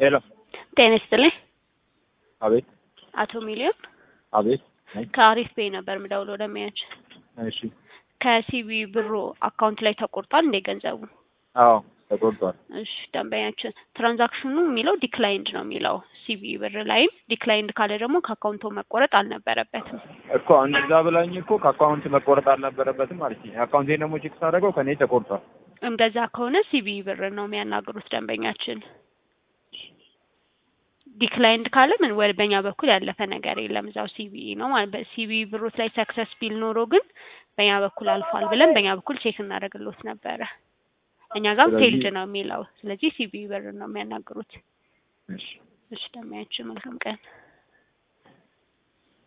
ሄሎ ጤና ይስጥልኝ። አቤት አቶ ሚሊዮን አቤት ነኝ። ከአሪፍ ፔይ ነበር ምደውለው ደንበኛች እሺ ከሲቢ ብሩ አካውንት ላይ ተቆርጧል እንዴ ገንዘቡ? አዎ ተቆርጧል። እሺ ደንበኛችን ትራንዛክሽኑ የሚለው ዲክላይንድ ነው የሚለው ሲቢ ብር ላይም ዲክላይንድ ካለ ደግሞ ከአካውንቶ መቆረጥ አልነበረበትም። እኮ እንደዛ ብላኝ እኮ ከአካውንት መቆረጥ አልነበረበትም ማለት ነው። አካውንቴን ደግሞ ቼክ ሳደርገው ከኔ ተቆርጧል። እንደዛ ከሆነ ሲቢ ብር ነው የሚያናግሩት ደንበኛችን። ዲክላይንድ ካለ ምን ወደ በእኛ በኩል ያለፈ ነገር የለም እዛው ሲቢ ነው ማለት ሲቢ ብሮት ላይ ሰክሰስ ቢል ኖሮ ግን በእኛ በኩል አልፏል ብለን በእኛ በኩል ቼክ እናደርግሎት ነበረ። እኛ ጋርም ስለዚህ- ፌልድ ነው የሚለው። ስለዚህ ሲቢ ብር ነው የሚያናግሩት። እሺ እሺ ደንበኛችን መልካም ቀን።